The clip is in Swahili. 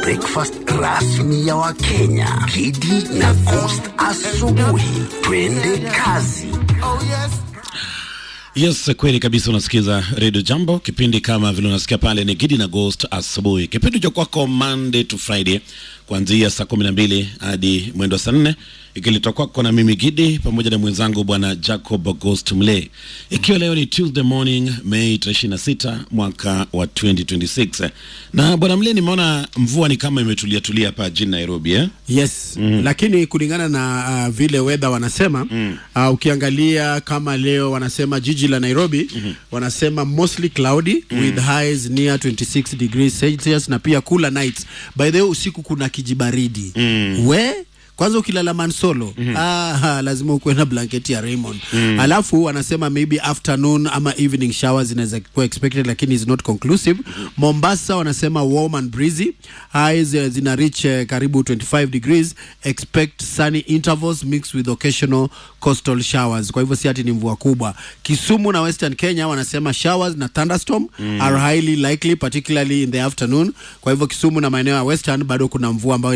breakfast rasmi ya Wakenya, Kidi na Coast asubuhi. Twende kazi. Yes, kweli kabisa. Unasikiza Radio Jambo, kipindi kama vile unasikia pale ni Gidi na Ghost asubuhi, kipindi cha kwako Monday to Friday kuanzia saa kumi na mbili hadi mwendo wa saa nne ikiletwa kwako na mimi Gidi pamoja na mwenzangu bwana Jacob Ghost Mle, ikiwa leo ni Tuesday morning Mei 26 mwaka wa 2026. Na bwana Mle, nimeona mvua ni kama imetulia tulia hapa jijini Nairobi eh? Yes, lakini kulingana na uh, vile weather wanasema uh, ukiangalia kama leo wanasema jiji la Nairobi wanasema mostly cloudy with highs near 26 degrees Celsius na pia cooler nights. By the way, usiku kuna kijibaridi we kwanza ukilala mansolo ah, lazima ukuwe na blanketi ya Raymond. Alafu wanasema maybe afternoon ama evening showers zinaweza kuwa expected, lakini is not conclusive. Mombasa wanasema warm and breezy, highs eh, zina reach eh, karibu 25 degrees. Expect sunny intervals mixed with occasional coastal showers. Kwa hivyo si ati ni mvua kubwa. Kisumu na Western Kenya wanasema showers na thunderstorm are highly likely particularly in the afternoon. Kwa hivyo Kisumu na maeneo ya Western bado kuna mvua ambayo